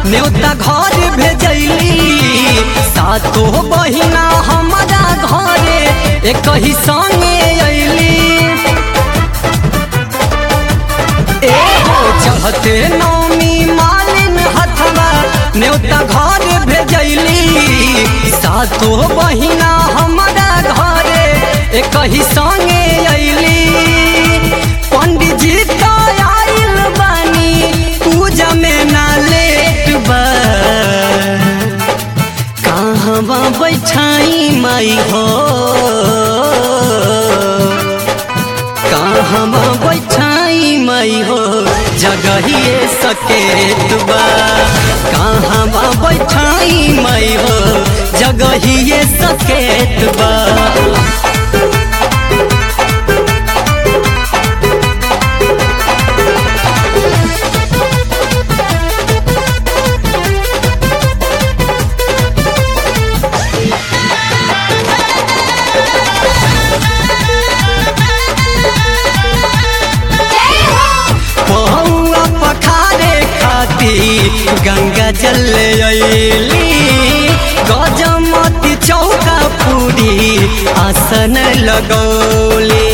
न्योता घर भेजैली सातो बहिना हमारा घरे एक ही संगे अइली ए हो चढ़ते नौमी मालिन हथवा न्योता घर भेजैली सातो बहिना हमारा घरे एक ही संगे अइली पंडित जी तो आइल बानी पूजा में ना लेट बा कहवा बैठाई माई हो कहवा बैठाई माई हो जगहिए सकेत बा कहवा बैठाई माई हो जगहिए सकेत बा पौआ पखारे खाती गंगा जल अइली गजमती चौका पूरी आसन लगौली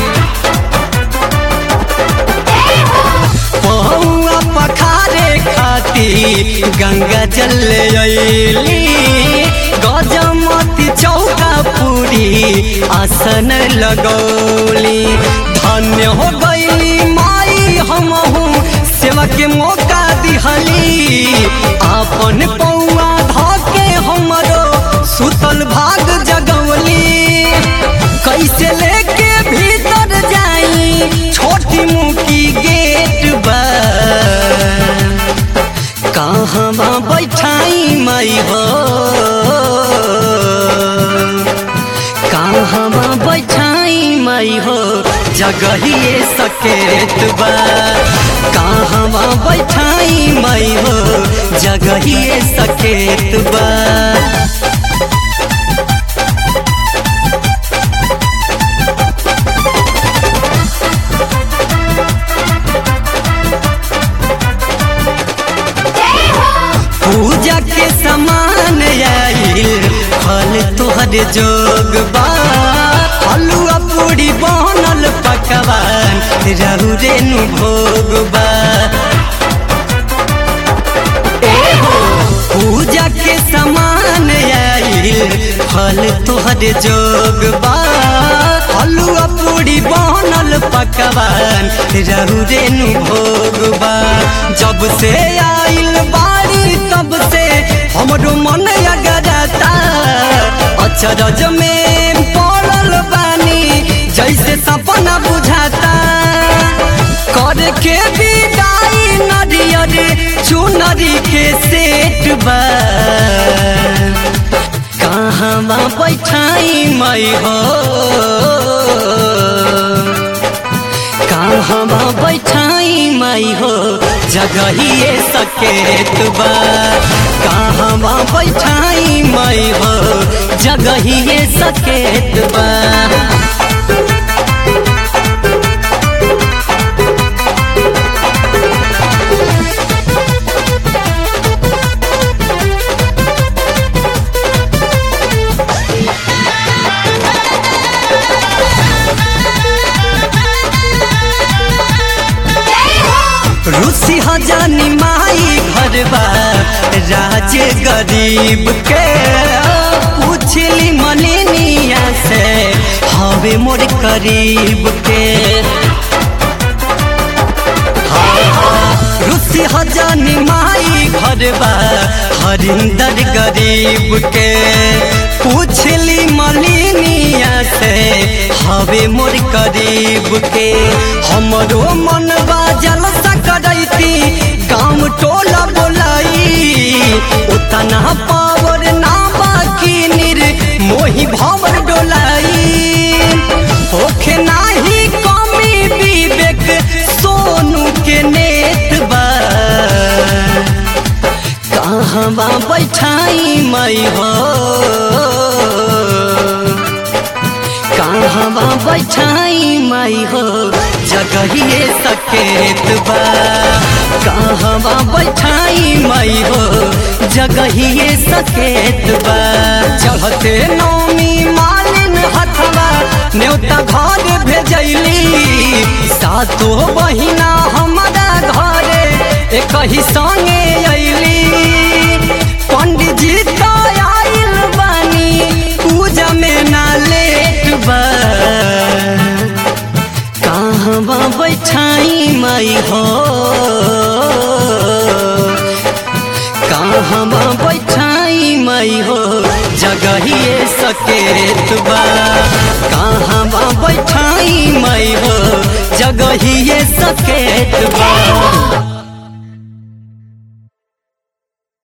पौआ पखारे खाती गंगा जल अइली गजमती चौका पूरी आसन लगौली धन्य हो गईली माई हमहू सेवा के मौका दिहली आपन पौआ धके हमरो सुतल भाग जगवली कैसे लेके भीतर जाई छोटी मुकी गेट बा कहवा बैठाई माई हो कहवा बैठाई माई हो जगहिए सकेत बा कहवा बैठाई माई हो जगहिए सकेत बा पूजा के समान आइल फल तोहर जोग बा हलुआ पूरी बनल पकवान रहु रेनु भोग बा ए हो पूजा के समान आइल फल तोहर जोग बा हलुआ पूरी बनल पकवान रहु रेनु भोग बा जब से आइल बाड़ी तब से हमरो मन अगरता अचरज में पड़ल बानी जैसे सपना बुझाता कर के विदाई नरियर चुनरी के सेट बा कहवा बैठाई मई हो कहवा बैठाई माई हो जगहिए सकेत बा कहवा बैठाई माई हो जगहिए सकेत बा रूसी हजानी माई घरबा राज गरीब के पूछली मलिनिया से हवे मोर करीब के रूसी हजानी माई घरबा हरिंदर गरीब के पूछली मलिनिया से हवे मोर करीब के हमरो मनवा जलसा करैती गाँव टोला बोलाई उतना पावर ना बाकी निर मोही भवर डोलाई होखे नाही कमी विवेक सोनू के नेत बा कहवा बैठाई मई हो कहवा बैठाई माई हो जगहिए सकेत बा कहवा बैठाई माई हो जगहिए सकेत बा चढ़ते नौमी मालिन हथवा न्योता घर भेजैली सातो बहिना हमारा घरे एक ही संगे अइली पंडित जी तो आइल बानी पूजा में ना लेट बा कहवा बैठाई माई हो कहवा बैठाई माई हो जगहिए सकेत बा कहवा बैठाई माई हो जगहिए सके